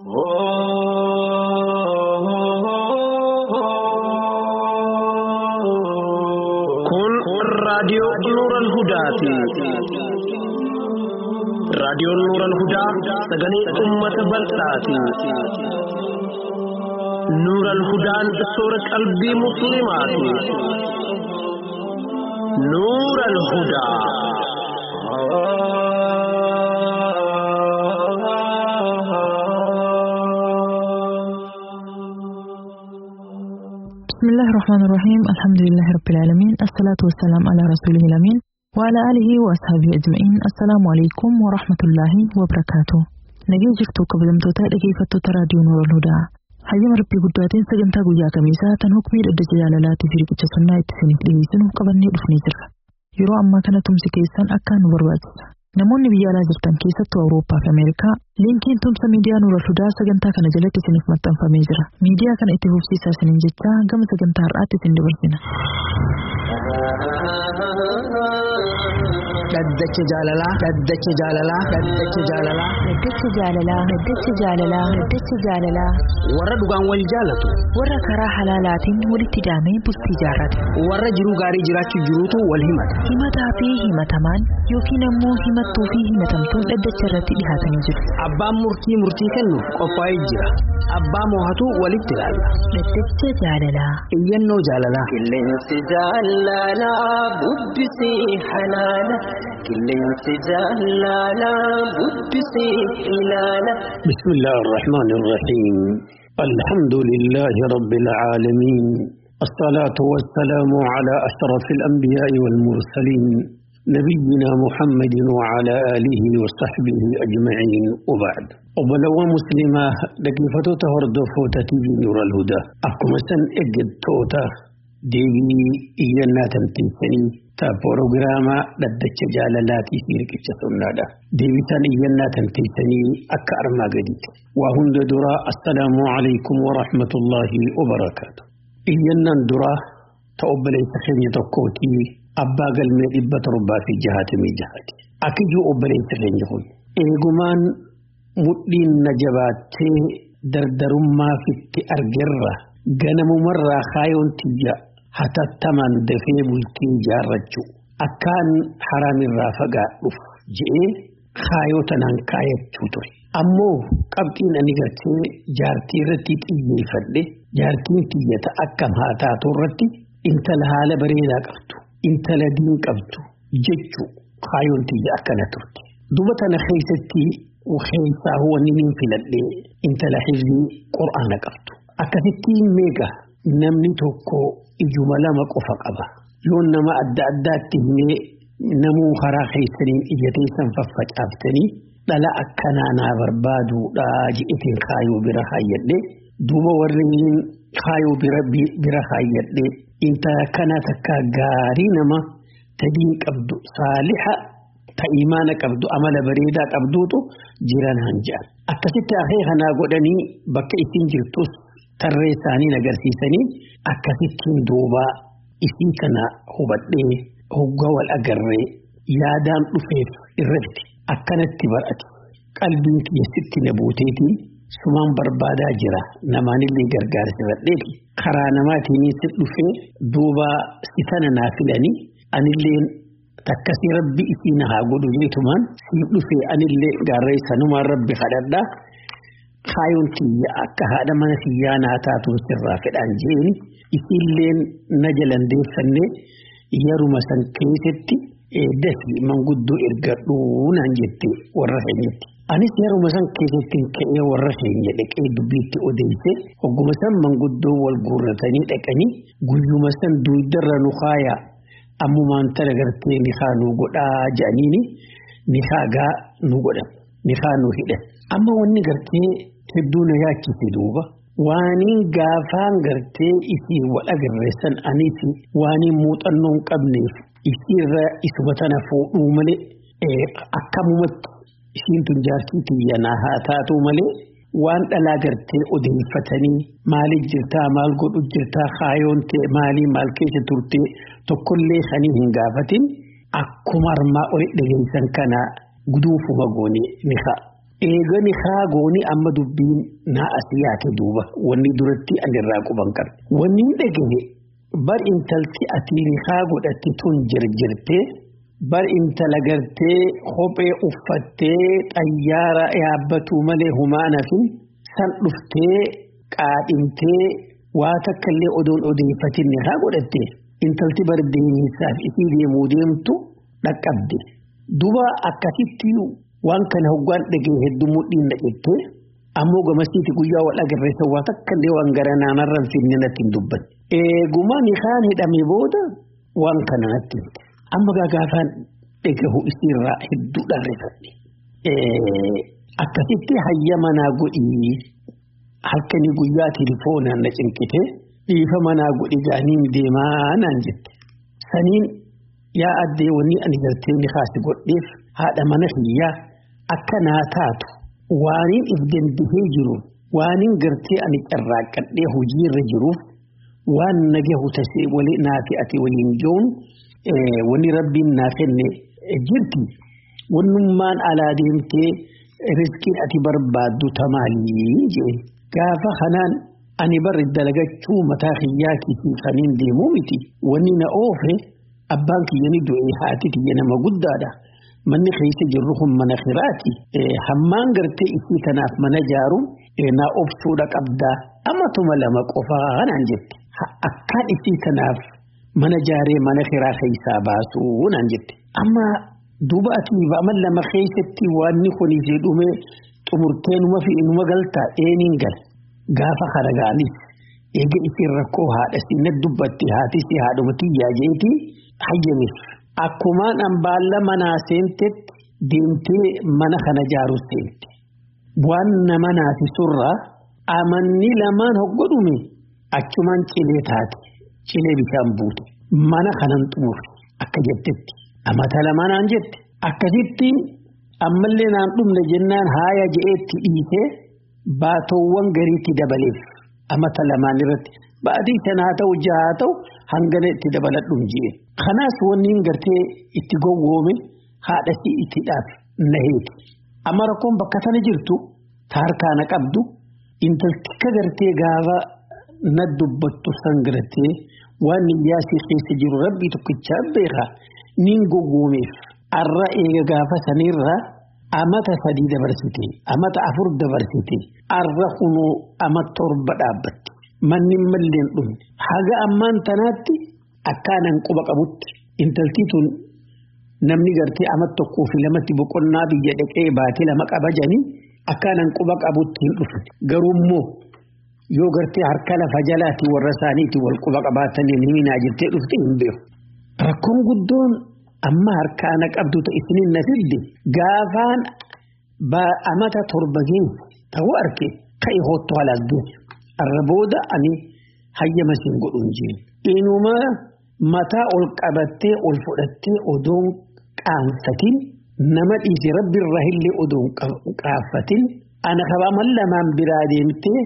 Kun raadiyoo Nuural Hudaati. Raadiyoon Nuural Hudaa sagalee uummata bal'aati. Nuural Hudaan soora qalbii Musliimaati. Nuural Hudaa. بسم الله الرحمن الرحيم الحمد لله رب العالمين الصلاة والسلام على رسوله الأمين وعلى آله وأصحابه أجمعين السلام عليكم ورحمة الله وبركاته nagee jirtu kabajamtoota dhageeffattoota raadiyoo Nuurul Hudaa hayyama rabbii guddaatiin sagantaa guyyaa kamiisaa tan hukmii dhaddacha jaalalaatii fi riqicha sunnaa itti isiniif dhiyeessinu qabannee dhufnee jirra yeroo ammaa kana tumsi keessan akkaan nu barbaachisa namoonni biyya alaa jirtan keessattuu awurooppaa fi ameerikaa liinkiin tumsa miidiyaa Nuurul Hudaa sagantaa kana jalatti isiniif maxxanfamee jira miidiyaa kana itti fufsiisaa isiniin jechaa gama sagantaa har'aatti isin dabarsina. Dhaddacha jaalalaa dhaddacha jaalalaa dhaddacha jaalalaa Dhaddacha jaalalaa Dhaddacha jaalalaa Dhaddacha jaalalaa warra dhugaan wal jaalatu warra karaa halaalaatiin walitti hidhamee bultii jaarrate warra jiruu gaarii jiraachuu jiruutu wal himata. himataa fi himatamaan yookiin ammoo himattuu fi himatamtuun dhaddacha irratti dhihaatanii jiru Abbaan murtii murtii kennuuf qophaa'ee jira. Abbaa moohatu walitti ilaalla. dhaddacha jaalalaa Iyyannoo jaalalaa. Qilleensi jaalalaa bubbisii halaala. Qilleensi jaalalaa bubbisii ilaala. بسم الله الرحمن الرحيم الحمد لله رب العالمين الصلاة والسلام على أشرف الأنبياء والمرسلين نبينا محمد وعلى آله وصحبه أجمعين وبعد وبلو مسلمة لكيفتو تهرد فوتتي نور الهدى أكما سن إجد توتا ديبي إيانا تمتنسني تا بروغراما لدتش جالالاتي في ركتش سنادا ديبي تان إيانا تمتنسني أكا أرما قديت وهند درا السلام عليكم ورحمة الله وبركاته إيانا درا تقبل يتخيني تقوتي أبا قلمي إبت ربا في جهات من جهات أكيجو أبل يتخيني هون إيقمان مدين نجباتي دردرما في التأرجرة غنم مرة خايون تجا hatattaman dafee bultii jaarrachuu akkaan haraamirraa fagaadhuuf je'ee kaayoo tanaan kaayachuu ture. Ammoo qabxiin ani gartee jaartii irratti xiyyeeffadhe jaartiin tiyyata akkam haa taatu irratti intala haala bareedaa qabdu intala diin qabdu jechuu kaayoon tiyya akkana turte. Duba tana keessatti keessaa wanni niin filadhee intala hifzii qur'aana qabdu. Akkasittiin meeqa namni tokko ijuma lama qofa qaba. Yoo nama adda addaatti himee namuu karaa keessaniin ija teessan faffacaaftanii dhala akkanaa naa barbaaduudha jedhetiin kaayoo bira haayyadhe. Duuba warreen kaayoo bira haayyadhe intala kana takka gaarii nama tadiin qabdu saaliha ta imaana qabdu amala bareedaa qabduutu jiran hanja'an. Akkasitti afee kanaa godhanii bakka isin jirtus tarree isaanii agarsiisanii akkasittiin duuba isii kana hubadhee hoggaa wal agarree yaadaan dhufeef irratti akkanatti barate qalbiin keessatti na buuteetiin sumaan barbaadaa jira namaanillee gargaarsifadheeti karaa namaatiin si dhufee duuba si tana naa filanii anillee takkasii rabbi isii na haa godhu jeetumaan siif dhufee anillee gaarree sanumaan rabbi kadhadhaa. kaayoon kiyya akka haadha mana kiyyaa naa taatuun sirraa fedhaan jeeni isiilleen na jalandeeffannee yeruma san keessatti dafi manguddoo ergadhuu naan jette warra keenyatti. Anis yeruma san keessatti ka'ee warra keenya dhaqee dubbiitti odeesse hogguma san manguddoo wal guurratanii dhaqanii guyyuma san duudarra nu kaayaa ammumaan tana gartee ni haa nu godhaa jedhaniini ni haagaa nu godhan ni haa nu hidhan. Amma wanni gartee hedduu na yaachise duuba waaniin gaafaan gartee isii wal agarreessan anis waaniin muuxannoo hin qabneef isiirra isuma tana fuudhuu malee akkamumatti ishiin tun jaartii tiyya naa haa taatu malee waan dhalaa gartee odeeffatanii maaliif jirtaa maal godhu jirtaa kaayoon ta'e maalii maal keessa turtee tokkollee sanii hin gaafatin akkuma armaa oli dhageessan kana guduufuma goone ni ka'a. eegani haagooni amma dubbiin naa asii yaate duuba wanni duratti anirraa quban qabe. Wanni hin dhagahe bar intalti ati haa godhatte tun jirjirtee bar intala gartee kophee uffattee xayyaara yaabbatu malee humaana fi san dhuftee qaadhimtee waa takka illee odoon odeeffatinne haa godhatte intalti bar deemisaaf isii deemuu deemtu dhaqqabde. Duba akkasitti waan kana hoggaan dhagee hedduu mudhiin dhaqettee ammoo gamasiiti guyyaa wal agarreessa waa takka illee waan gara naanarraan finne natti hin dubbanne. Eeguma nikaan hidhame booda waan kana natti himte. Amma gaafaan dhagahu isiirraa hedduu dharreeffadhe. Akkasitti hayya manaa godhii halkanii guyyaa tilifoonaan na cinqite dhiifa manaa godhi gaaniin deemaa naan jette. Saniin yaa addee wanni ani galtee ni kaasi godheef haadha mana hiyyaa akka naa taatu waaniin if dandahee jiru waaniin gartee ani carraaqqadhee hojiirra jiruuf waan nagahu tasee walii naafi ati waliin ga'uun wanni rabbiin naa kenne jirti wannummaan alaa deemtee riskiin ati barbaaddu tamaalii jee gaafa kanaan ani barri dalagachuu mataa hiyyaa kiitii kaniin deemuu miti wanni na oofe abbaan kiyya ni du'e haati kiyya nama guddaadha. Manni keessa jirru kun mana kiraati. Hammaan gartee isii kanaaf mana jaaru naa obsuudha qabdaa. Amatuma lama qofaa kanaan jette. Akkaan isii kanaaf mana jaaree mana kiraa keessaa baasuu naan jette. Amma duuba ati amma lama keessatti waanni kunii jedhume xumurtee numa fi numa galtaa eeniin gala. Gaafa kana gaanis eega isiin rakkoo haadha sinna dubbatti haati si haadhumatti yaajeetii hayyamis. Akkumaan ambaalla manaa seentetti deemtee mana kana jaaru seente. Waan nama naati surraa amanni lamaan hoggodhume achumaan cilee taate cilee bishaan buute mana kanan xumure akka jettetti amata lamanaan jette akkasitti ammallee naan dhumne jennaan haaya je'eetti dhiisee baatowwan gariitti dabaleef amata lamaan irratti baatii shan haa ta'u jaha haa ta'u hangana itti dabaladhuun ji'e. Kanaas wanni gartee itti gowwoome haadha si itti dhaaf naheeti. Amma rakkoon bakka sana jirtu harkaana qabdu intaltikka gartee gaafa na dubbattu san gartee waan yaasii keessa jiru rabbii tokkichaa beekaa niin gowwoomeef arra eega gaafa sanirraa amata sadii dabarsite amata afur dabarsite arra kunuu ama torba dhaabbatte. Manni malleen dhumne haga ammaan tanaatti akkaanan quba qabutti intaltii tun namni gartee ama tokkoo fi lamatti boqonnaa biyya dhaqee baatee lama qaba janii akkaanan quba qabutti hin dhufne garuummoo yoo gartee harka lafa jalaatti warra isaaniitti wal quba qabaatanii himinaa jirtee dhufte hin beeku. Rakkoon guddoon amma harkaana qabdu isiniin na fidde gaafaan amata torba geesse ta'uu arge ka'e hoottu halaas geesse. Arra booda ani hayyama siin godhuun jeen. Inuma mataa ol qabattee ol fudhattee odoon qaanfatin nama dhiise rabbirraa illee odoon qaanfatin ana kabaman lamaan biraa deemtee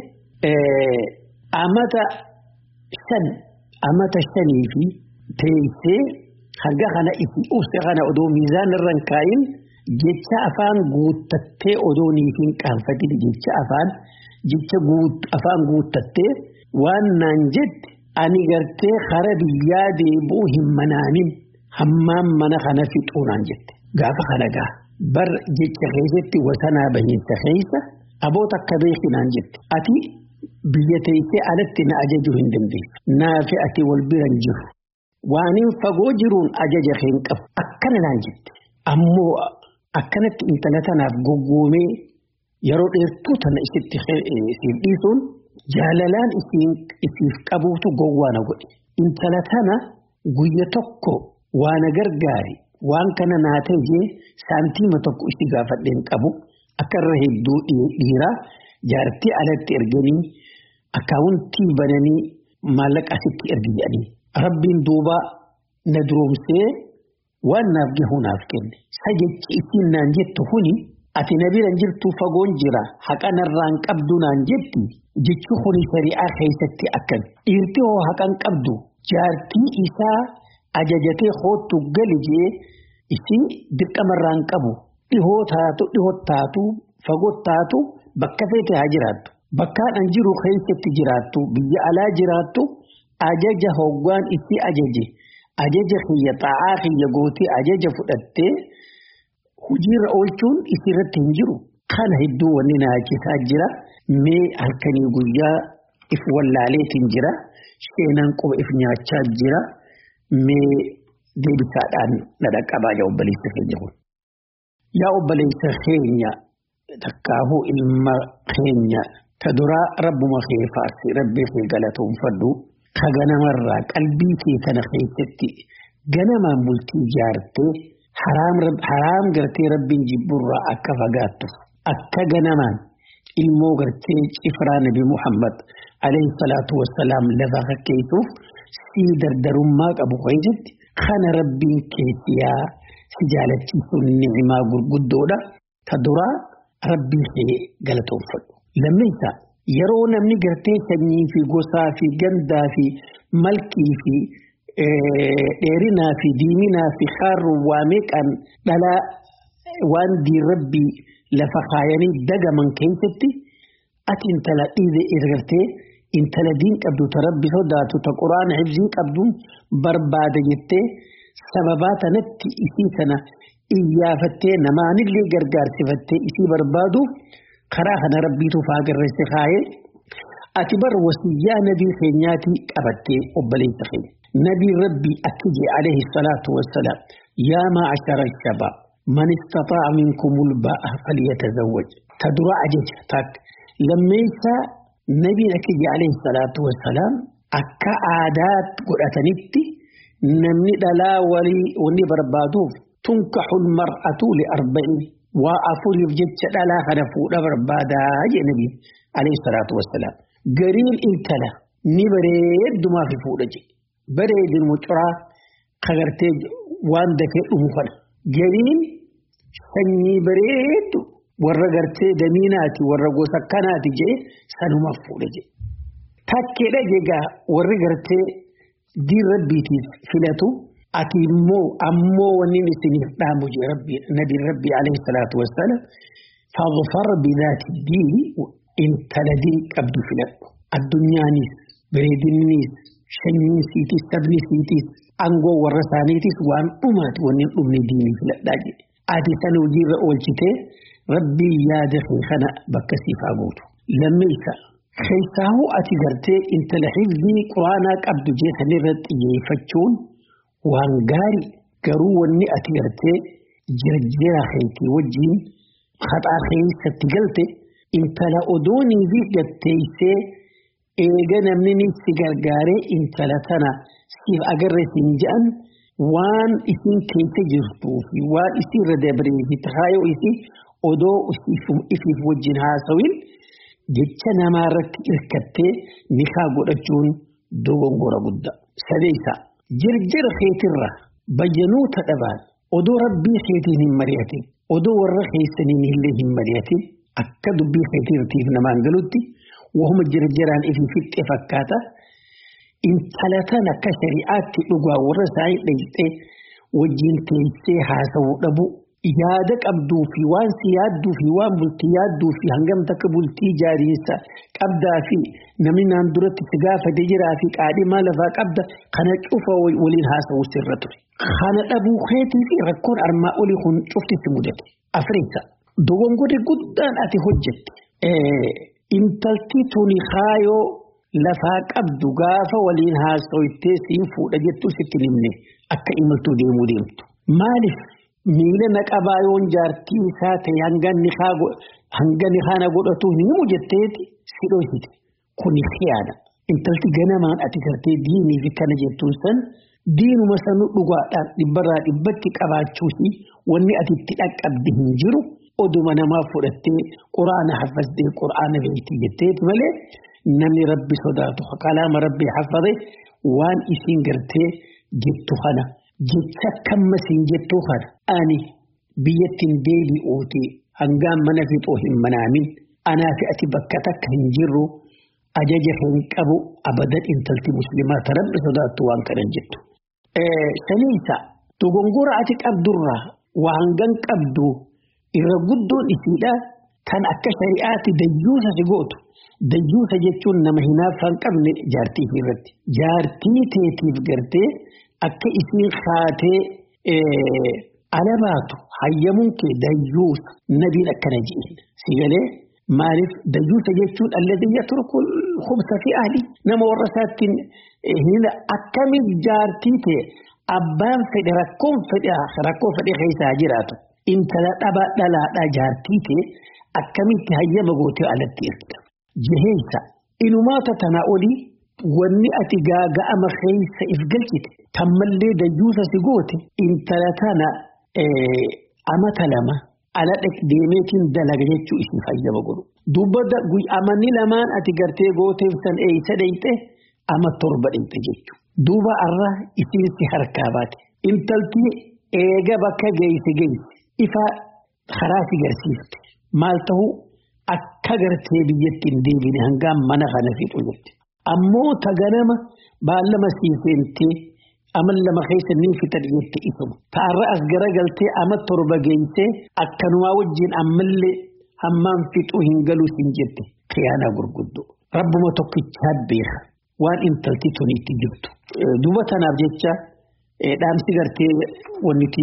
amata shan amata shanii fi teessee hanga kana itti ufse kana odoo miizaan irra hin kaayin jecha afaan guuttattee odoo niitiin qaanfatin jecha afaan. Jecha afaan guuttattee waan naan jette ani gartee kara biyyaa deebi'uu hin manaanin hammaan mana kana fixuu naan jette. Gaafa kana gaa bar jecha keessatti wasanaa bahiinsa keessa aboota akka beeki naan jette. Ati biyya teessee alatti na ajajuu hin dandeessu. Naafi ati wal biran jiru. Waaniin fagoo jiruun ajaja hin qabu. Akkana naan jette. Ammoo akkanatti intala tanaaf goggoomee. Yeroo dheertuu tana isitti isiif dhiisuun jaalalaan isiif qabuutu gowwaa na godhe. Intala tana guyya tokko waan gargaari waan kana naa ta'e saantiima tokko itti gaafadheen qabu akka irra hedduu dhiiraa jaartii alatti erganii akkaawuntii bananii maallaqa asitti ergi jedhanii. Rabbiin duuba na duroomsee waan naaf gahu naaf kenne. Sa jechi ittiin naan jettu kuni. Ati na biran jirtu fagoon jira haqa narraan qabdu naan jetti jechi kuni shari'aa keessatti akkan dhiirti hoo haqan qabdu jaartii isaa ajajatee hoottu gali jee isii dirqamarraan qabu dhihoo taatu dhihoo taatu fagottaatu bakka feete haa jiraattu. Bakkaan jiru keessatti jiraattu biyya alaa jiraattu ajaja hoggaan itti ajaje ajaja kiyya xaa'aa kiyya gootii ajaja fudhattee hojiirra oolchuun isirratti hin jiru. Kana hedduu wanni naachisaa jira mee halkanii guyyaa if wallaaleetiin jira seenaan quba if nyaachaa jira mee deebisaadhaan na dhaqqabaa yaa obboleessa keenya kun. Yaa obboleessa keenya takkaahuu ilma keenya ta duraa rabbuma kee faarsi rabbii kee galatoonfadhu ka ganamarraa qalbii kee tana keessatti ganamaan bultii ijaartee haraam gartee rabbiin jibburraa akka fagaattuuf akka ganamaan ilmoo gartee cifraa nabi Muhammad alayhi salaatu wassalaam lafa fakkeessuuf sii dardarummaa qabu keessatti kana rabbiin keessiyaa si jaalachiisuun ni'imaa gurguddoodha. Ta duraa rabbii kee galatoonfadhu. Lammeessa yeroo namni gartee sanyii fi gosaa fi gandaa fi malkii fi dheerinaa fi diiminaa fi haarruun waa meeqaan dhalaa waan diin rabbii lafa kaayanii dagaman keessatti ati intala dhiize ergartee intala diin qabdu ta rabbi sodaatu ta quraana hibzii qabduun barbaada jettee sababaa tanatti isii kana iyyaafattee namaanillee gargaarsifattee isii barbaaduuf karaa kana rabbiitu faagarreesse kaayee ati bar wasiyyaa nabii keenyaatii qabattee obboleessa keenya. نبي ربي أكجي عليه الصلاة والسلام يا معشر الشباب من استطاع منكم الباء فليتزوج تدرى أجج تاك لما يسا نبي أكجي عليه الصلاة والسلام أكا عادات قرأتنتي نمني دلا ولي وني بربادوف تنكح المرأة لأربعين وأفور يفجد دلا خنفو بربادا يا نبي عليه الصلاة والسلام قريل انتلا نبريد ما في فوق bareedin mucuraa kagartee waan dafee dhumu kana gariin sanyii bareedu warra gartee damiinaati warra gosa kanaati jee sanumaaf fuudha jee. Takkeedha jegaa warri gartee diin rabbiitiif filatu ati immoo ammoo wanni isiniif dhaamu jee rabbii nabiin rabbii alayhi salaatu wassalaam fadfar bidaati diini intala diin qabdu filadhu addunyaanis bareedinniis shanyiin siitis sabni siitis aangoo warra isaaniitis waan dhumaati wanni hin dhumne diinii filadhaa jedhe. Ati sana hojiirra oolchitee rabbii yaada kee kana bakka siif haa gootu. Lammeessa keessaahu ati gartee intala hifzii quraanaa qabdu jeesan irratti xiyyeeffachuun waan gaarii garuu wanni ati gartee jirjira keetii wajjin haxaa keessatti galte intala odoonii fi gatteessee eega namni si gargaaree intala tana siif agarre siin jedhan waan isin keessa jirtuu fi waan isin irra dabree fi taayoo isii odoo ifiif wajjin haasawin jecha namaa irratti hirkattee nikaa godhachuun dogongora guddaa. Sadeessa jirjira keetirra bayyanoota dhabaan odoo rabbii keetiin hin mari'atin odoo warra keessaniin illee hin mari'atin akka dubbii keetiirtiif namaan galutti. wahuma jirjiraan ifi fixxe fakkaata intala tan akka shari'aatti dhugaa warra isaanii dhayxee wajjin teessee haasawuu dhabu yaada qabduu fi waan si yaadduu fi waan bultii yaadduu fi hangam takka bultii jaariinsa qabdaa fi namni naan duratti si gaafate jiraa fi qaadhimaa lafaa qabda kana cufa waliin haasawuu sirra ture. Kana dhabuu keetii fi rakkoon armaa olii kun cufti si mudate. Afrika dogongorri guddaan ati hojjette. Intalti tuni kaayoo lafaa qabdu gaafa waliin haasawittee siin fuudha jettu sitti himne akka imaltuu deemuu deemtu. Maaliif miila naqabaa yoon jaartii isaa ta'e hanga ni haana godhatu hin himu jetteeti si dhoosite. Kuni khiyaana. Intalti ganamaan ati gartee diinii fi kana jettuun san diinuma sanuu dhugaadhaan dhibbarraa dhibbatti qabaachuusi wanni ati itti dhaqqabdi hin jiru. oduma namaa fudhattee quraana haffattee quraana beektii jetteeti malee namni rabbi sodaatu kalaama rabbi haffate waan isin gartee jettu kana jecha kammasiin jettu kana ani biyyattiin deebi'uuti hangaan mana fixoo hin manaamin anaa fi ati bakka takka hin jirru ajaja hin qabu abadan intalti muslimaa ta rabbi sodaattu waan kanan jettu. Saniisa dogongora ati qabdurraa waan gan qabdu. irra guddoon isiidha kan akka shari'aatti dayyuusa si gootu dayyuusa jechuun nama hinaaffaa hin qabne jaartii irratti jaartii teetiif gartee akka isiin kaatee ala baatu hayyamuun kee dayyuusa nabiin akkana ji'in si galee maaliif dayyuusa jechuun alladii yatruku hubsa fi ahli nama warra isaattiin hina akkamiin jaartii ta'e abbaan fedhe rakkoon fedhe rakkoo fedhe keessaa jiraatu intala dhaba dhalaadhaa jaartii ta'e akkamitti hayyama gootee alatti ergita. Jiheessa inumaata tana olii wanni ati gaaga'ama keessa if galchite tammallee dayyuusa si goote intala tana amata lama ala deemeetiin dalaga jechuu isii fayyama godhu. Dubba amanni lamaan ati gartee gooteef san eeysa dheyxe ama torba dheyxe jechuudha. Duuba arraa isiin si harkaa baate. Intalti eega bakka geesse geesse ifa karaa si garsiifte. Maal ta'uu akka gartee biyyatti hin deebine hangaan mana kana fixu jirti. Ammoo taganama baallama siifeentee amal lama keessa ni fitan jette isuma. Ta'arra as garagaltee ama torba geessee akkanumaa wajjin ammallee hammaan fixuu hin galuu siin jette. Khiyaanaa gurguddoo. Rabbuma tokkichaa beeka waan intalti tun itti jirtu. Duuba tanaaf jecha dhaamsi gartee wanti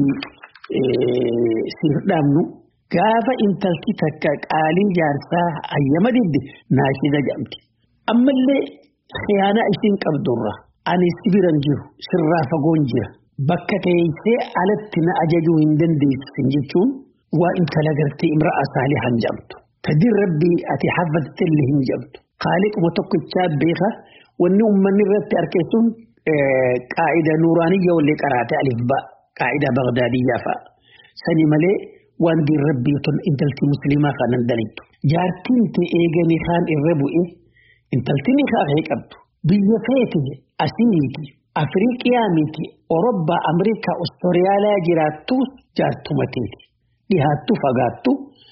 siif dhaamnu. Gaafa intalti takka qaalii jaarsaa hayyama didde naashida jedhamti. Ammallee khiyaanaa isiin qabdurra ani sibiran jiru sirraa fagoon jira. Bakka teessee alatti na ajajuu hin dandeessin jechuun waa intala gartee imra'a saalihan jedhamtu. Tadin rabbii ati haffattellee hin jedhamtu. Qaaliquma tokkichaa beeka wanni uummanni irratti argeessuun qaa'ida nuuraaniyya wallee qaraate alif ba'a. Qaa'ida Bagdaadiyyaa fa'a. Sani malee. waan diin rabbii tun intalti musliimaa kanan dalaytu. Jaartiin ta'e eeganii kaan irra bu'e intalti ni kaafee qabdu. Biyya feete asii miti. Afriiqiyaa miti. Orobbaa, Ameerikaa, Oostiriyaalaa jiraattu jaartuma teeti. Dhihaattu fagaattu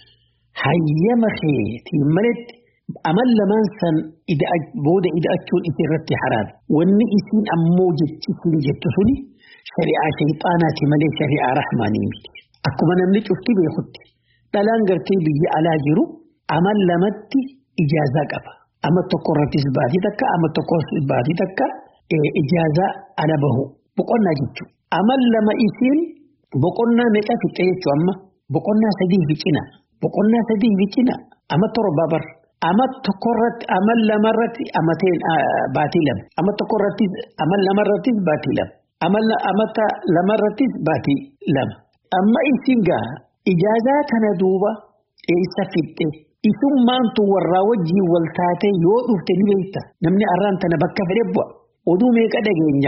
hayyama keetii maletti amal lamaan san booda ida'achuun isii irratti haraami. Wanni isiin ammoo jechisiin jettu suni shari'aa shayxaanaati malee shari'aa rahmaanii miti. Akkuma namni cufti beekutti dhalaan gartee biyya alaa jiru amal lamatti ijaazaa qaba. Ama tokko irrattis baatii takka ama tokko baatii takka ijaazaa ala bahu boqonnaa jechuudha. Amal lama isiin boqonnaa meeqa fixe jechuudha amma boqonnaa sadii fi cina boqonnaa sadii fi cina ama torba bar ama tokko irratti amal lama irratti amateen baatii lama ama tokko irrattis amal lama irrattis baatii lama amata lama irrattis baatii lama. Amma isin gaa ijaazaa kana duuba eessa fixxe isummaantu warraa wajjiin wal taate yoo dhufte ni beekta namni arraan tana bakka fedhe bu'a oduu meeqa dhageenya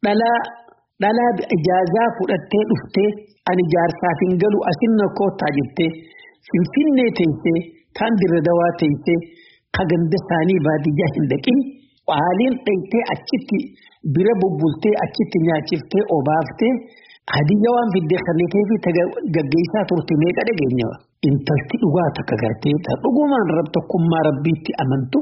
dhalaa ijaazaa fudhattee dhuftee ani jaarsaaf hin galu asinna koottaa jettee finfinnee teessee kaan dirra dawaa teessee kaganda isaanii baadiyyaa hin dhaqin haaliin dhaytee achitti bira bubbultee achitti nyaachiftee obaaftee. Hadiyyaa waan fiddee kanneen fi gaggeessaa turte meeqa dhageenya intalti dhugaa takka gartee dhugumaan rab tokkummaa rabbiitti amantu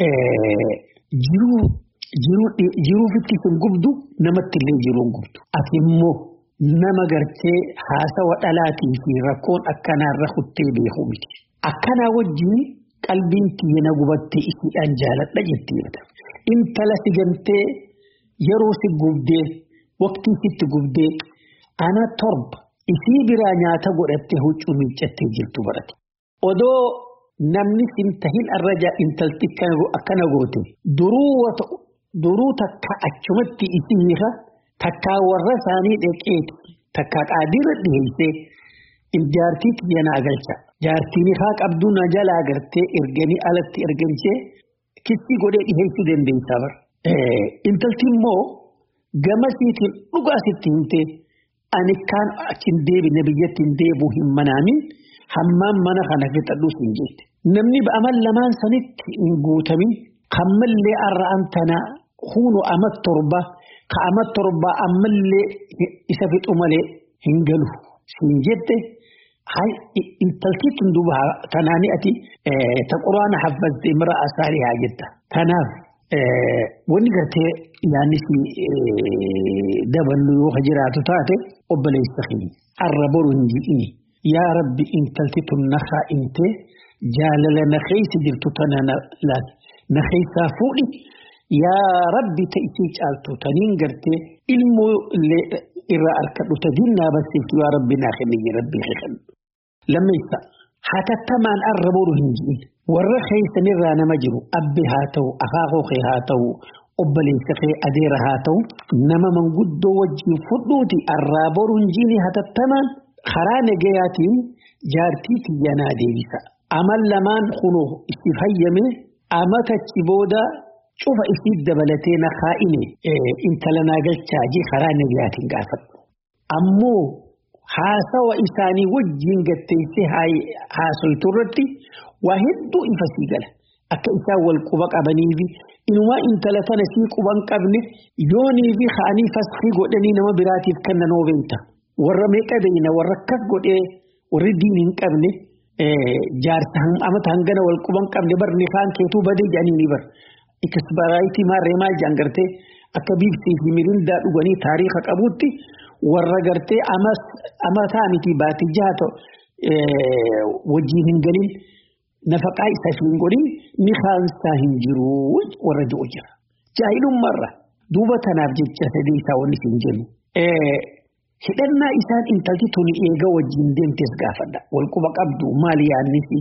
jiruufitti hin gubdu namatti illee jiruun gubdu. Ati immoo nama gartee haasawa dhalaatii fi rakkoon akkanaarra kuttee beeku miti. Akkanaa wajjin qalbiin tiyya gubattee isiidhaan jaaladha jettee intala si gamtee yeroo si gubdee waqtii sitti gubdee. Ana torba isii biraa nyaata godhattee huccuu miiccattee jirtu barate. Odoo namni sin tahin arraja intalti akkana goote duruu takka achumatti isii hiika takkaa warra isaanii dheqeeti takkaa qaadiirra dhiheessee jaartii xiyya naa galcha. Jaartiin haa qabduu na jalaa gartee erganii alatti erganchee kissii godhee dhiheessuu dandeessaa bara. Intalti immoo gamasiitiin dhugaa sitti himtee. Ani kaan achiin deebine biyyatti hin deebi'u hin manaamin hammaan mana kana fixadhuus hin jette. Namni amal lamaan sanitti hin guutamin kammallee arra'an tana huunu ama torba ka ama torba ammallee isa fixu malee hin galu hin jette. Intalti tun duuba kanaanii ati ta quraana haffazte mira asaarii haa jetta. Kanaaf wanni gartee yaannis daballu yoo jiraatu taate obboleessa keenya arra boru hin ji'ini yaa rabbi intalti tun na kaa'imtee jaalala na keessa jirtu tana laal na keessaa fuudhi yaa rabbi ta'isii caaltu taniin gartee ilmoo illee irraa harkadhu tadiin naa barsiiftu yaa rabbi naa kenniyyi rabbii kennu. Lammeessa hatattamaan arra boru hin jirin warra keessanirraa nama jiru abbi haa ta'u akaakoo kee haa ta'u obboleessa kee adeera haa ta'u nama manguddoo wajjin fudhuuti arraa boru hin jirin hatattamaan karaa nagayaatiin jaartii tiyyanaa deebisa. Amal lamaan kunoo itti fayyame amatachi booda cufa isii dabalatee na kaa'ine intala naa galchaajii karaa nagayaatiin gaafadhu. Ammoo haasawa isaanii wajjin gatteessee haasoytu irratti waa hedduu ifa sii gala. Akka isaan wal quba qabanii fi inumaa intala tana sii quba hin qabne yoonii fi ka'anii faskii godhanii nama biraatiif kennan beekta. Warra meeqa beeyna warra akkas godhee warri diin hin qabne jaarsa amata hangana wal quba hin qabne barni kaan keetuu badee jedhanii ni bar. Ikisbaraayitii maarree maal jaan gartee akka biiftii fi mirindaa dhuganii taariika qabuutti warra gartee amataa miti baatii jaha wajjin hin galin nafaqaa isaa hin godhin ni kaansaa hin jiru warra ji'u jira. Jaahilummaarra duuba tanaaf jecha sadii isaa wanni hin jennu. Hidhannaa isaan intalti tuni eega wajjin deemtes gaafadha. Walquba qabdu maali yaannisi?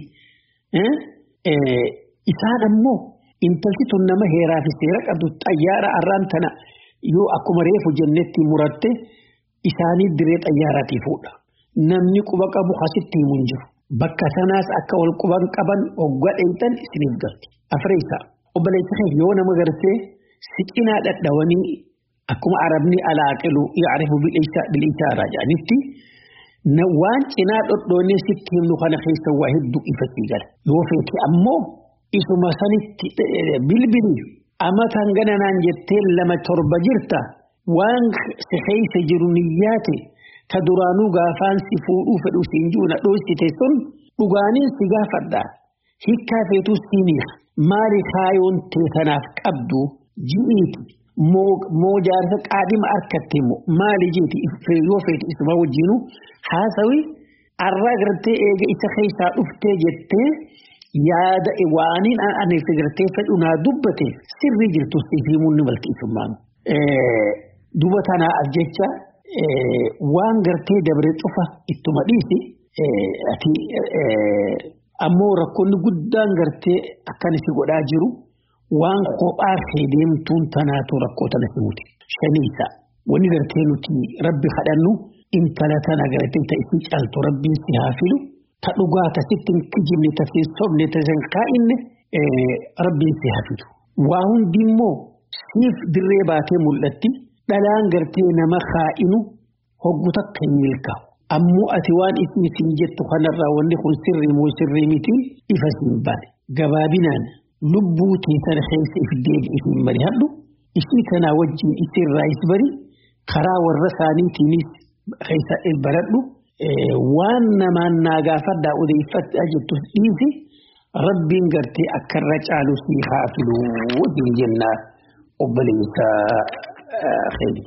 Isaan ammoo intalti tun nama heeraa fi seera qabdu xayyaara arraan tana yoo akkuma reefu jennetti muratte isaanii diree xayyaaraatii fuudha. Namni quba qabu asitti himu hin jiru. Bakka sanaas akka wal quban qaban hoggaa dheeytan isiniif galti. Afreessaa obboleessa kee yoo nama gartee si cinaa dhadhawanii akkuma arabni alaaqilu yaa'arifu bil'isaaraa jedhanitti waan cinaa dhodhoonnee sitti himnu kana keessa waa hedduu ifatti gala. Yoo feete ammoo isuma sanitti bilbili amataan gananaan jettee lama torba jirta waan si keessa jiru niyyaate ta duraanuu gaafaan si fuudhuu fedhu siin jiru na dhoosite sun dhugaaniin si gaafadha. Hiikkaa feetuu siiniif maali kaayoon teessanaaf qabdu ji'iiti. moo jaarsa qaadhima harkatti immoo maali jeeti yoo feete isuma wajjinu haasawi arraa gartee eega isa keessaa dhuftee jettee yaada waaniin ani gartee fedhu naa dubbate sirrii jirtu siif himuun ni malti isummaan. Duba tanaaf jecha waan gartee dabre cufa ittuma dhiisi ati ammoo rakkoonni guddaan gartee akkana si godhaa jiru. waan kophaa kee deemtuun tanaatu rakkoo tana himuti. Shaniisa wanni gartee nuti rabbi kadhannu intala tana gartee ta isin caaltu rabbiin si haa filu ta dhugaa ta sitti hin kijibne ta siin sobne ta sin kaa'inne rabbiin si haa filu. Waa hundi immoo siif dirree baatee mul'atti dhalaan gartee nama kaa'inu hoggu takka hin milkaa'u. Ammoo ati waan isin isin jettu kanarraa wanni kun sirrii moo sirrii miti ifa siin baane. Gabaabinaan lubbuu teessan keessa if deebi'if hin mari'adhu isii kanaa wajjin isirraa is bari karaa warra isaaniitiinis keessa baradhu waan namaan naa gaafadhaa odeeffadhaa jettus dhiisi rabbiin gartee akka irra caalu sii haa filu wajjin jennaa obboleessa keenya.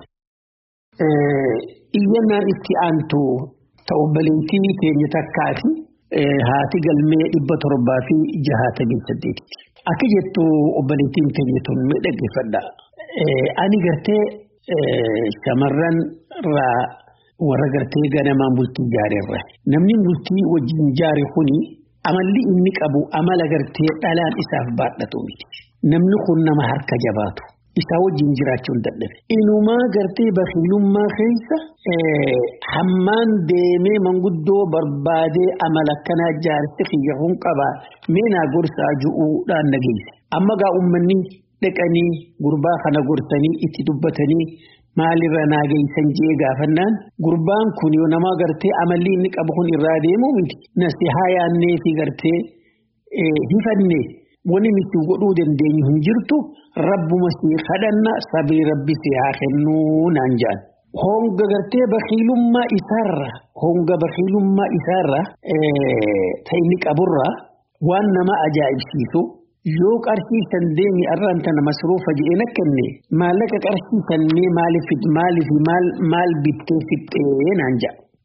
Iyyannaan itti aantu ta obboleettii keenya takkaati haati galmee dhibba torbaa fi jahaatamii saddeeti. Akka jettu obboleettiin keenya tun mee dhaggeeffadha. Ani gartee shamarran irraa warra gartee ganamaan bultii jaareerra. Namni bultii wajjin jaare kuni amalli inni qabu amala gartee dhalaan isaaf baadhatu miti. Namni kun nama harka jabaatu. Isaa wajjin jiraachuun dadhabe. Inumaa gartee bakiilummaa keessa hammaan deemee manguddoo barbaadee amala akkanaa jaarsi kiyya kun qaba meenaa gorsaa ju'uudhaan nageesse. Amma gaa uummanni dhaqanii gurbaa kana gorsanii itti dubbatanii maalirra naageessan jee gaafannaan gurbaan kun yoo nama gartee amalli inni qabu kun irraa deemu miti. Nasihaa yaannee fi gartee hifannee. Wani nuti godhuu dandeenyu hin jirtu rabbuma si kadhanna sabii rabbi si haa kennuu naan jedhan. Honga gartee bakiilummaa isaarra honga bakiilummaa isaarra ta'inni qaburra waan nama ajaa'ibsiisu yoo qarshiisan deemi arraan tana masruufa jedheen akkenne maallaqa qarshiisannee maaliif maaliif maal maal bittee fixxee naan jedha.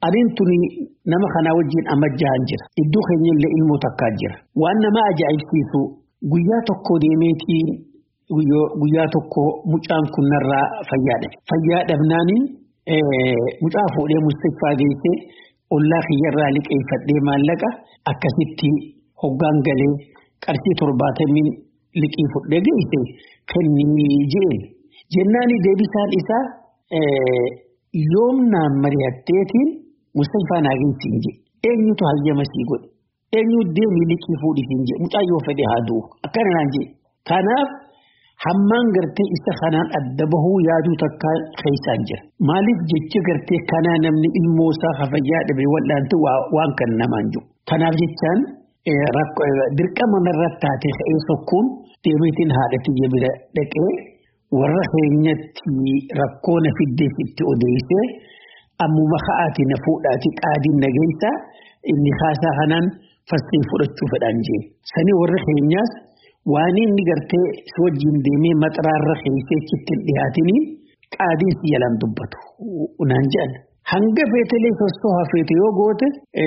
Adiin tuni nama kanaa wajjin amma jahan jira. Iddoo keenyallee ilmoo takkaa jira. Waan nama ajaa'ibsiisu guyyaa tokko deemeetii guyyaa tokko mucaan kun narraa fayyaadha. Fayyaa dhabnaaniin mucaa fuudhee Mustaphaa geessee ollaa kiyyarraa liqeeffadhee maallaqa akkasitti hoggaan galee qarshii torbaatamiin liqii fudhee geesse kennii jeen. Jennaani deebisaan isaa yoomnaan mari'atteetiin Mustaphaa naa geessiin jee. Eenyutu hayyama sii godhe? Eenyu deemii liqii fuudhisiin jee. Mucaa yoo fedhe haa du'u. Akkana naan jee. Kanaaf hammaan gartee isa kanaan adda bahuu yaaduu takka keessaan jira. Maaliif jecha gartee kanaa namni ilmoo isaa hafayyaa dhabe wal'aantu waan kan namaan jiru. Kanaaf jechaan dirqama narratti taate ka'ee sokkuun deemeetiin haadha bira dhaqee warra keenyatti rakkoo na fiddeef itti odeessee ammuma ka'aati na fuudhaati qaadiin nageessa inni haasaa kanaan fassii fudhachuu fedhaan jee. Sanii warra keenyaas waan inni gartee si wajjin deemee maxaraarra keessee chitti dhiyaatiniin qaadiin si yalaan dubbatu naan jedhan. Hanga feetelee sosoo hafeete yoo goote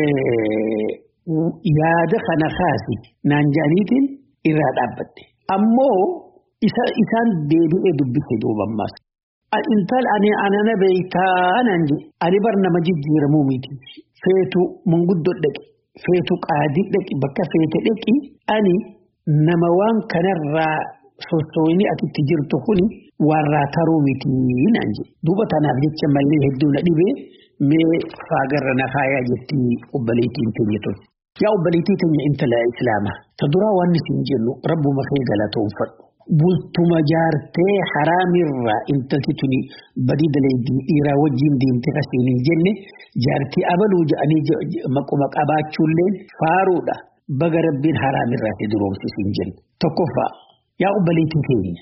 yaada kana kaasi naan jedhaniitiin irraa dhaabbatte. Ammoo isaan deebi'ee dubbise duubammaas. Intal ani anana beektaa naan jedhe ani bar nama jijjiiramuu miti feetu manguddoo dhaqi feetu qaadii dhaqi bakka feete dhaqi ani. Nama waan kanarraa sosoowini atitti jirtu kuni warraa taruu miti naan jedhe. Duuba tanaaf jecha mallee hedduu na dhibee mee faagarra na faayaa jetti obboleettiin teenya tole. Yaa obboleettii teenya intala islaamaa. Ta duraa waan isin jennu rabbuma kee galatoomfadhu. Bultuma jaartee haraamirraa intalti tuni badii daleeddii dhiiraa wajjin deemtee kasiin hin jenne jaartii abaluu jedhanii maquma qabaachuulleen faaruudha. Baga rabbiin haraamirraa si duroomsisiin jenna. Tokkoffaa yaa obboleettii keenya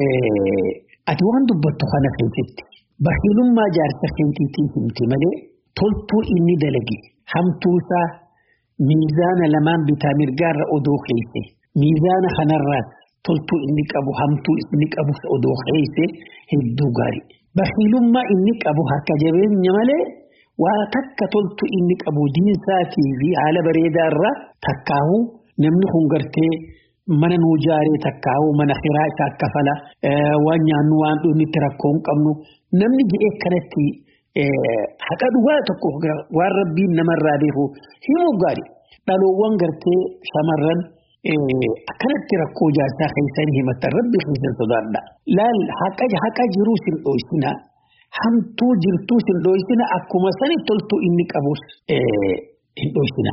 ati waan dubbattu kana keessatti bakhiilummaa jaarsa keetiitiin himte malee toltuu inni dalage hamtuusaa miizaana lamaan bitaa mirgaarra odoo keesse miizaana kanarraas toltuu inni qabu hamtuu inni qabu odoo keesse hedduu gaarii. Bakhiilummaa inni qabu harka jabeenya malee. Waa takka toltu inni qabu diinsaatii fi haala bareedaarraa takkaawu namni kun gartee mana nuu jaaree takkaawu mana hiraa isaa kafala waan nyaannu waan dhuunfi itti rakkoo hin qabnu namni jedhee kanatti haqa dhugaa tokko waan rabbiin namarraa beeku himuu gaari dhaloowwan gartee shamarran akkanatti rakkoo jaarsaa keessanii himatan rabbi keessan sodaadha. Laal haqa jiruu sin dho'isinaa. Hamtuu jirtuu hin dho'isina akkuma sani toltuu inni qabus hin dho'isina.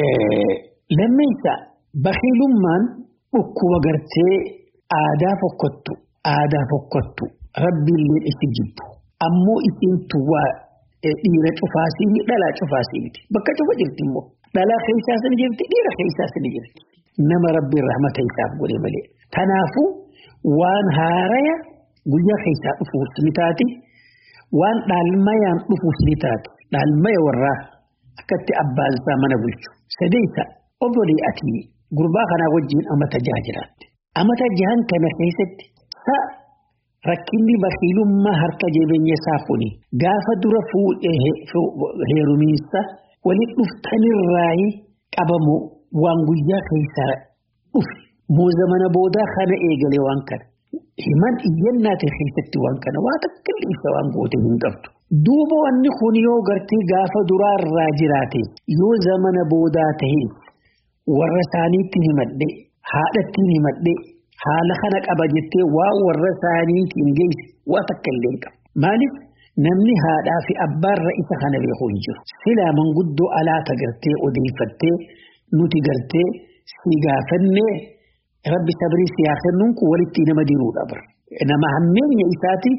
Lammeessa bakhiilummaan dhukkuba gartee aadaa fokkottu aadaa fokkottu rabbiillee itti jibbu ammoo isiintu waa dhiira cufaasii dhalaa cufaasii miti bakka cufa jirti immoo dhalaa keessaas ni jirti dhiira keessaas ni jirti nama rabbiin rahmata isaaf godhe malee. Kanaafuu waan haaraya guyyaa keessaa dhufuus ni taati. Waan dhaalmayaan dhufuus ni taatu. Dhaalmaya warraa akkatti abbaan isaa mana bulchu. Sadeessa obbolee ati gurbaa kanaa wajjin amata jaha jiraatte. Amata jahan kana keessatti sa'a rakkinni bakhiilummaa harka jabeenya isaa kuni gaafa dura fuudhee heerumiinsa waliin dhuftanirraayi qabamu waan guyyaa keessaa dhufe. Mooza mana boodaa kana eegalee waan kana. Himan iyyannaa ta'e keessatti waan kana waa takka ibsa waan goote hin qabdu. Duuba wanni kun yoo gartee gaafa duraarraa jiraate yoo zamana boodaa ta'e warra isaaniitti himadhe haadhattiin himadhe haala kana qaba jettee waa warra isaaniitiin geesse waa takka illee qaba. Maaliif namni haadhaa fi abbaarra isa kana beeku hin jiru. Silaa manguddoo alaata gartee odeeffattee nuti gartee si gaafannee. Rabbi sabrii siyaa kennuun kun walitti nama diruudha bara. Nama hammeenya isaati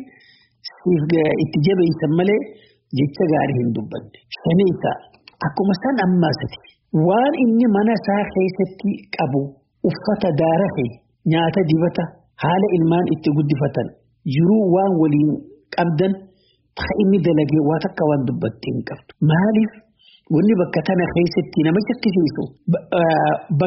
itti jabeessan malee jecha gaarii hin dubbanne. Shaniisa akkuma san ammaasati waan inni mana isaa keessatti qabu uffata daarafe nyaata dibata haala ilmaan itti guddifatan jiruu waan waliin qabdan ta'a inni dalagee waa takka waan dubbattee hin qabdu. Maaliif? Wanni bakka tana keessatti nama shakkisiisu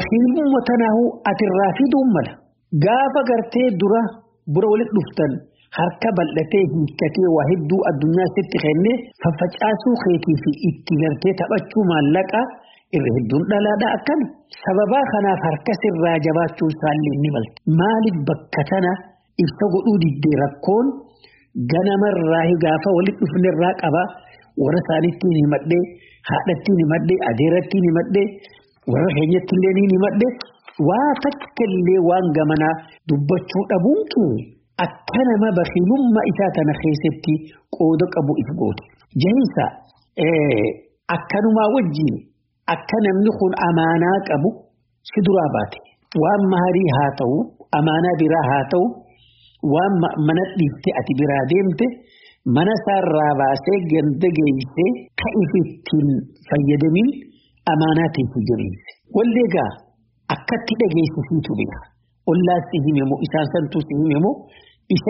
bakhiilummaa tanaahu atirraa fiduun mala. Gaafa gartee dura bura walitti dhuftan harka bal'atee hiikkatee waa hedduu addunyaa sitti kennee faffacaasuu keetii fi itti gartee taphachuu maallaqa irra hedduun dhalaadha akkami. Sababaa kanaaf harka sirraa jabaachuu isaallee ni malte. Maaliif bakka tana ibsa godhuu diddee rakkoon ganamarraa gaafa walitti dhufnerraa qaba warra isaaniittiin himadhee haadhattiin himadhee adeerattiin himadhee warra keenyattillee ni himadhee waa takkallee waan gamanaa dubbachuu dhabuun kee akka nama bakiilummaa isaa tana keessatti qooda qabu if goote. Jahiinsa akkanumaa wajjin akka namni kun amaanaa qabu si duraa baate waan maharii haa ta'u amaanaa biraa haa ta'u. waan mana dhiifte ati biraa deemte mana isaarraa baasee ganda geessee ka ifittiin fayyadamin amaanaatiin si jabeesse. Wallee egaa akkatti dhageessisiitu bira. Ollaas si hime moo isaan santuu si hime moo isa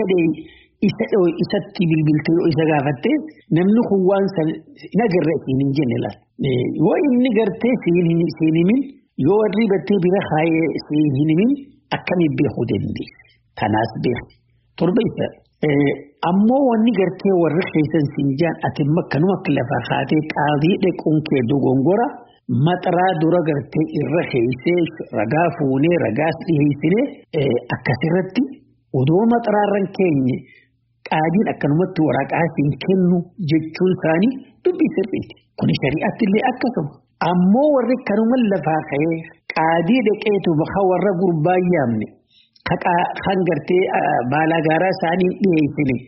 isatti bilbiltee yoo isa gaafatte namni kun waan san hin agarre siin hin jenne laata. Yoo inni gartee siin himin yoo warri battee bira kaayee siin hin himin akkamiin beekuu dandeesse. Kanaas beeku. Torbeessa ammoo wanni gartee warri keessan sinjaan ati makkanuma akka lafa haatee qaadii dhequun kee dogongora maxaraa dura gartee irra keessee ragaa fuunee ragaas dhiheessinee akkasirratti odoo maxaraarran keenye qaadiin akkanumatti waraqaa hin kennu jechuun isaanii dubbii sirriiti. Kun shari'aatti illee akkasuma. Ammoo warri kanuma lafaa ka'ee qaadii dhaqeetu bakka warra gurbaa yaamne. kan gartee baala gaaraa isaanii dhiyeessine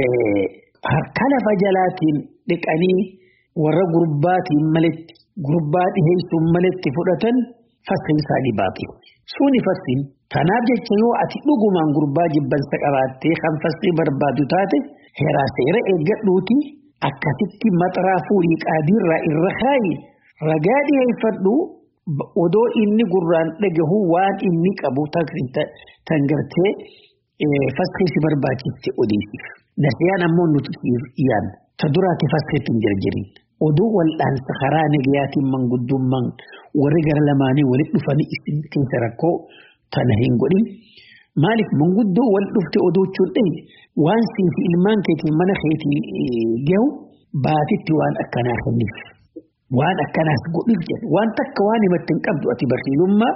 harka lafa jalaatiin dhiqanii warra gurbaatiin maletti gurbaa dhiyeessuun maletti fudhatan fassin isaanii baatu. Suuni fassin kanaaf jecha yoo ati dhugumaan gurbaa jibbansa qabaattee kan fassii barbaadu taate heeraa seera eeggadhuuti akkasitti maxaraa fuudhii qaadiirraa irra kaayi ragaa dhiyeeffadhu. odoo inni gurraan dhagahu waan inni qabu tan gartee faskiisi barbaachiste odeessiif. Nasiyaan ammoo nuti yaan ta duraati faskiitti hin jarjarin. Oduu wal'aansa karaa nagayaatiin manguddummaan warri gara lamaanii walitti dhufanii isin keessa rakkoo tana hin godhin. Maaliif manguddoo wal dhufte odoochuun dhahe waan siifi ilmaan keetiin mana keetii gahu baatitti waan akkanaa kenniif. Waan akkanaas godhuuf jedhu waan takka waan himatti hin qabdu ati barsiisummaa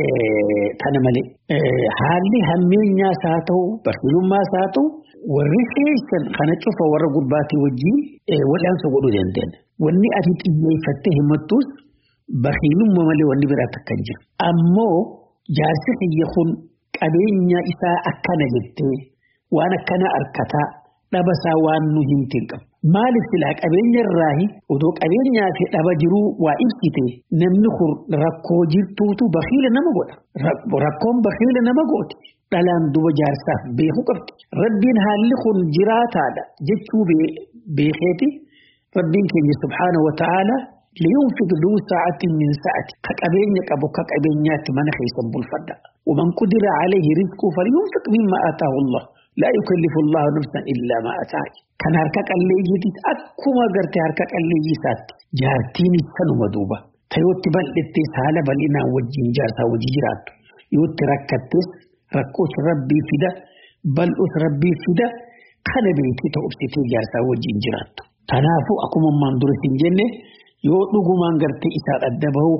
tana malee. Haalli hammeenyaas haa ta'u barsiisummaas haa ta'u warri keessan kana cufa warra gurbaatii wajjin wal'aansa godhuu danda'an. Wanni ati xiyyeeffattee himattus barsiisummaa malee wanni biraa takka hin jiru. Ammoo jaarsi xiyya kun qabeenya isaa akkana jettee waan akkana harkataa dhabasaa waan nu himte hin qabu. Maaliif silaa qabeenya irraahi odoo qabeenyaa fi dhaba jiruu waa ibsite namni kun rakkoo jirtuutu bakiila nama godha. Rakkoon bakiila nama gooti. Dhalaan duba jaarsaaf beekuu qabdi. Rabbiin haalli kun jiraataadha jechuu beekeeti. Rabbiin keenya subhaanahu wa ta'aala liyunfiq duu sa'atin min sa'ati ka qabeenya qabu ka qabeenyaatti mana keessan bulfadha. Waman qudira alayhi rizquu falyunfiq mimma ataahu Allah. لا يكلف الله نفسا إلا ما أتاك كان هركا قليجي أكما قرتي هركا قليجي سات جارتيني سنو مدوبة تيوتي بل اتس هالا بل إنا وجين جارتا وجيجرات يوتي ركتس ركوس ربي فدا بل أس ربي فدا كان بيتي تأبسيتي جارتا وجين جرات تنافو أكما من درسين جنة yoo dhugumaan gartee isaa adda bahuu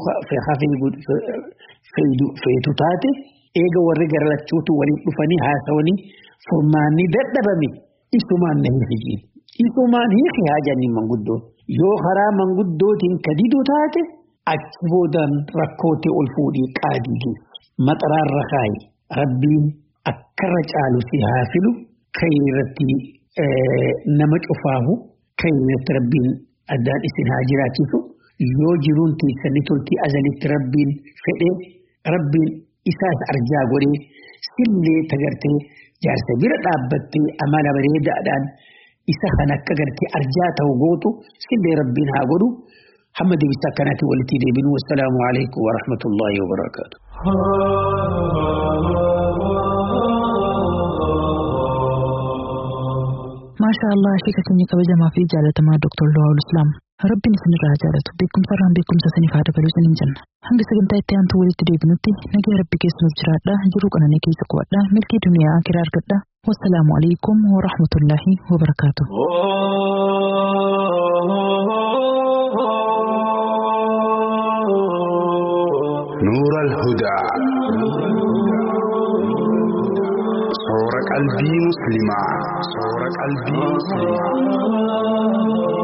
feetu taate eega warri garlachuutu waliin dhufanii haasawanii furmaanni dadhabame isumaan na hiikiin. Isumaan hiiki haajanii manguddoon. Yoo karaa manguddootiin kadidu taate achi boodaan rakkootii ol fuudhii qaadii geessu. Maxaraarra kaayi rabbiin akkarra caalu si haa filu kan irratti nama cufaahu kan irratti rabbiin addaan isin haa jiraachisu. Yoo jiruun teessanii toltii azalitti rabbiin fedhee rabbiin isaas arjaa godhee sillee tagartee jaarsa bira dhaabbattee amala bareedaadhaan isa kan akka gartee arjaa ta'u gootu sillee rabbiin haa godhu hamma deebisaa akkanaatiin walitti deebinu wassalaamu alaikum wa rahmatullahi wa barakaatu. maashaa Allah sheeka keenya kabajamaa fi jaalatamaa Dr. Lawal Islaam rabbiin isinirraa jaalatu beekumsa irraan beekumsa isiniif haa dabaluu isiniin jenna hanga sagantaa itti aantu walitti deebinutti nagaa rabbi keessanuuf jiraadha jiruu qananii keessa qubadha milkii duniyaa akiraa argadha والسلام عليكم ورحمة الله وبركاته نور الهدى صور قلبي مسلما صور قلبي مسلما